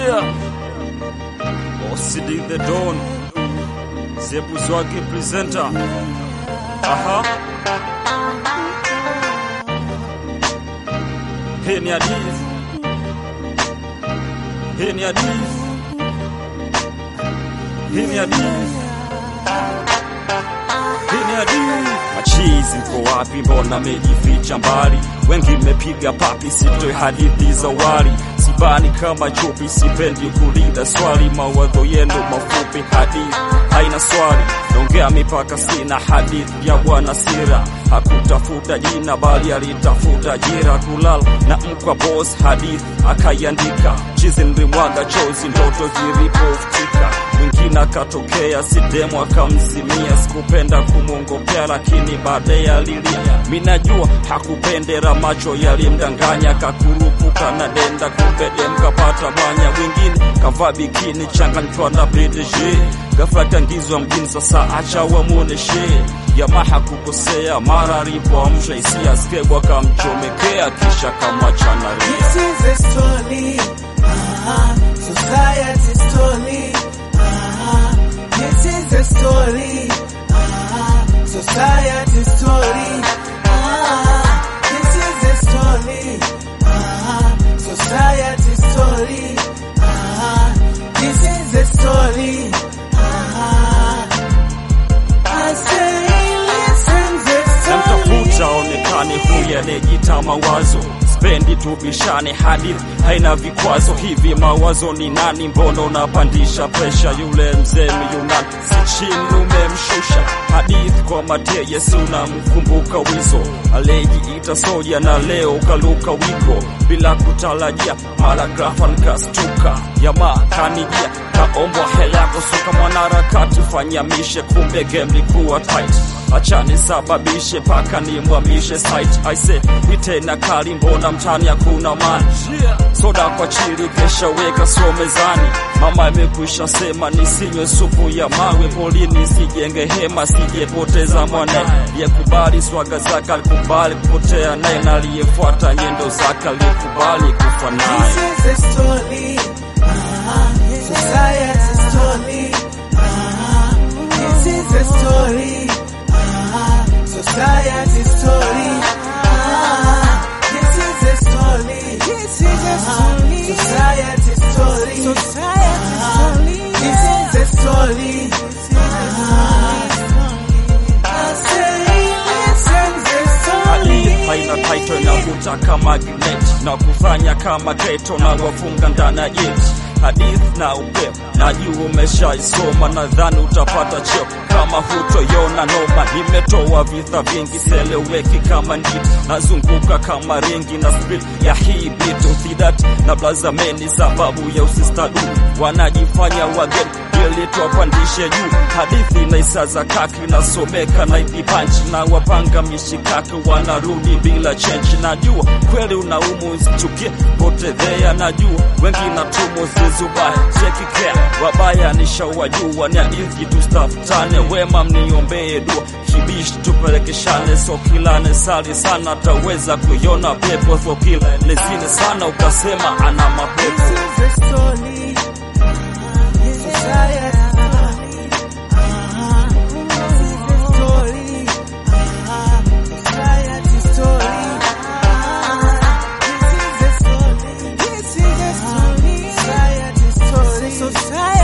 Yeah. OCD the Don. Zebu Zwagi presenter. Aha. Hii ni hadithi. Hii ni hadithi. Hii ni hadithi. Hii ni hadithi. Machizi mko wapi? Mbona mejificha mbali? Wengi mmepiga papi, sitoi hadithi za wali. Sibani kama chupi, sipendi kulinda swali. Mawazo yenu mafupi, hadithi haina swali. Naongea mipaka, sina hadithi ya bwana Sira. Hakutafuta jina bali alitafuta ajira, kulala na mkwa boss, hadithi akaiandika. Chizi nilimwaga chozi, ndoto zilipofutika mwingine akatokea sidemu akamzimia. Sikupenda kumwongopea, lakini baadaye alilia. Minajua hakupendera, macho yalimdanganya, kakurupuka na denda, kumbe dem kapata mwanya. Wengine kavaa bikini, changanywa na PDG, ghafla kaingizwa mjini, sasa acha wamuoneshe jamaa hakukosea, mara alipoamsha hisia skebwa kamchomekea, kisha kamwachana ria. This is a story, ah, society story. Ah, this is a story, ah, society story. Ah, this is a story, ah, society story. Ah, this is a story. Ah, I say, listen the story. namtafuta onekane huyu anayejita mawazo spendi tubishane hadithi haina vikwazo hivi mawazo ni nani mbona unapandisha presha yule mzee myunani si chini umemshusha hadithi kwa mateye si unamkumbuka wizo aliyejiita soja na leo ukaluka wiko bila kutarajia mara grafa nikastuka jamaa kanijia kaombwa hela yako suka mwanaharakati fanya mishe kumbe game likuwa tight acha nisababishe paka nimwamishe site aise itena kali mbona mtani hakuna mani soda kwa chili kesha weka sio mezani mama imekwisha sema nisinywe supu ya mawe polini sijenge hema sijepoteza mwana aliyekubali swaga zake alikubali kupotea naye na aliyefuata nyendo zake aliyekubali kufa naye This is a story, ah, society story. Ah, this is a story, ah, society story. Ah, this is a story, this is a story, society story. Society story. This is a story. Ah, I say, listen the story. hadithi haina taito inavuta kama gnet na kufanya kama geto na wafunga ndani ya jeti hadithi na upepo najua umeshaisoma nadhani utapata cheo kama hutoyona noma nimetoa vita vingi seleweki kama nditi nazunguka kama ringi na spil ya hii bitu thidati na blazameni sababu ya usistadu wanajifanya wageni ili tuwapandishe juu hadithi na isa za kaki nasomeka na idipanchi na wapanga mishikaki wanarudi bila chenchi najua kweli unaumu zichukie potedhea najua wengi na tumo zizubaya chekikea wabaya nishawajua ni hadithi tustafutane wema mniombee dua kibishi tupelekeshane sokilane sali sana taweza kuiona pepo sokila lezine sana ukasema ana mapepo This is a story. Society story. Ah, this is a story. Ah, society story. Ah, this is a story. This is a story. Society story. Society